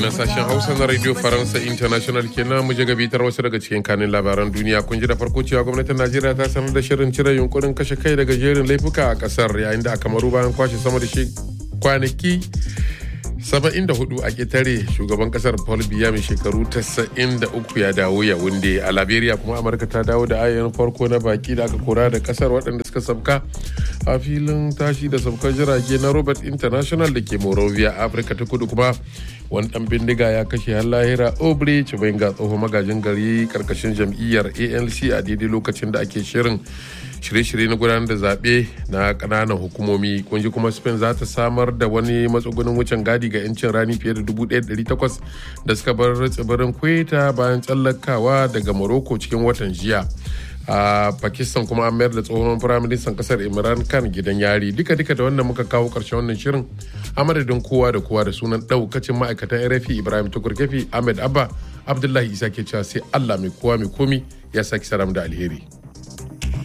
kenan sashen hausa na radio faransa international kenan mu je gabatar wasu daga cikin kanin labaran duniya kun ji da farko cewa gwamnatin najeriya ta sanar da shirin cire yunkurin kashe kai daga jerin laifuka a kasar yayin da aka maru bayan kwashe sama da shi kwanaki 74 a ketare shugaban kasar paul biya mai shekaru 93 ya dawo ya wunde a liberia kuma amurka ta dawo da ayyan farko na baki da aka kora da kasar waɗanda suka sabka a filin tashi da sabkar jirage na robert international da ke morovia afirka ta kudu kuma wani dan bindiga ya kashe har lahira obre chibenga tsohon magajin gari karkashin jam'iyyar anc a daidai lokacin da ake shirin shirye-shirye na gudanar da zaɓe na ƙananan hukumomi kunji kuma spain za ta samar da wani matsugunin wucin gadi ga 'yancin rani fiye da 1,800 da suka bar tsibirin kweta bayan tsallakawa daga morocco cikin watan jiya a pakistan kuma an mayar da tsohon firaministan kasar imran khan gidan yari duka duka da wannan muka kawo karshen wannan shirin a madadin kowa da kowa da sunan daukacin ma'aikatan rfi ibrahim tukurkefi ahmed abba abdullahi isa ke cewa sai allah mai kowa mai komi ya saki saram da alheri